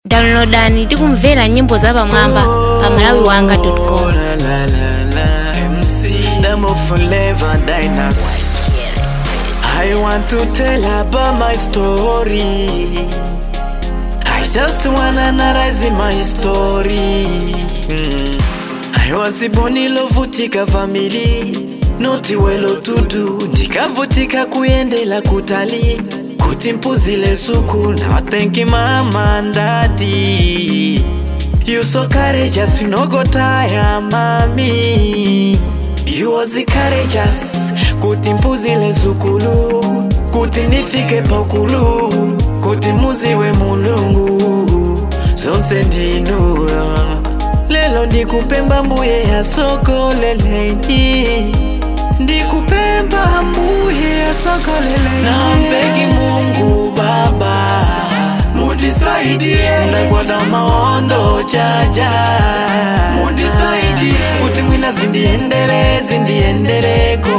downloadani tikumvera nyimbo zapamwamba pa malawi wanga com la, la, la, la. MC Damo Forever Dynasty I want to tell about my story I just wanna analyze my story mm. I was born ilovutika family noti welo tudu ndikavutika kuyendela kutali kuti mpuzile suku na thank you mama and daddy You so courageous, you no go tire, mami. You was courageous, kuti mpuzile zukulu, kuti nifike pakulu, kuti muziwe mulungu, zonse ndinura. Lelo ndikupemba mbuye ya soko lelendi, ndikupemba mbuye ya soko lelendi. Nampegi Mungu Baba mundisaidie ndakwada maondo chaja mundisaidie kuti mwina zindiendele zindiendeleko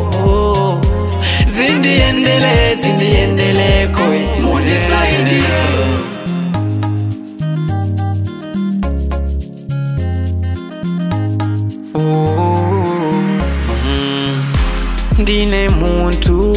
zindiendele zindiendeleko mundisaidie ndine muntu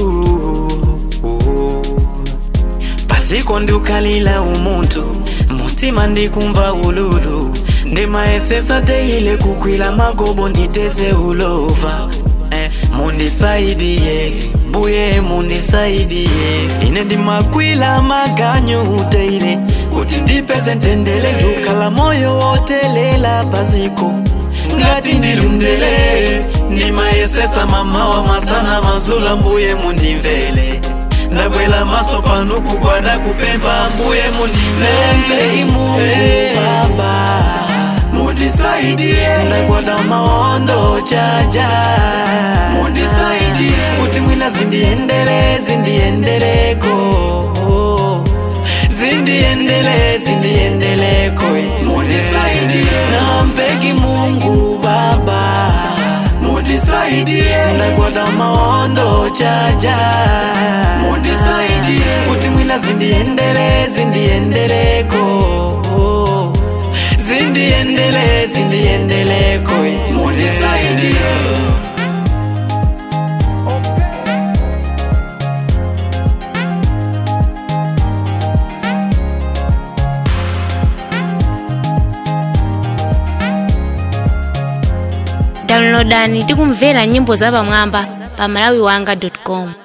paziko ndiukalila umuntu mutima ndikumva ululu ndimaesesa teile kukwila magobo nditeze ulova eh, mundisaidie mbuye mundisaidie ine ndimakwila maganyu teile kuti ndipeze ntendele ndukala moyo wotelela paziko ngati ndilundele ndimayesesa mamawa masana mazula mbuye mundimvele ndabwela maso pano kugwada kupemba mbuye mundimvele Mungu baba mundisaidie ndagwada maondo chaja mundisaidie kuti mwina zindiendele zindiendeleko zindiendele zindiendeleko mundisaidie nampegi Mungu baba mundisaidie ndagwada maondo chaja mundisaidie kuti mwina zindiendele zindiendeleko zindiendele zindiendeleko mundisaidie downloadani tikumvera nyimbo zapamwamba pa malawi wanga com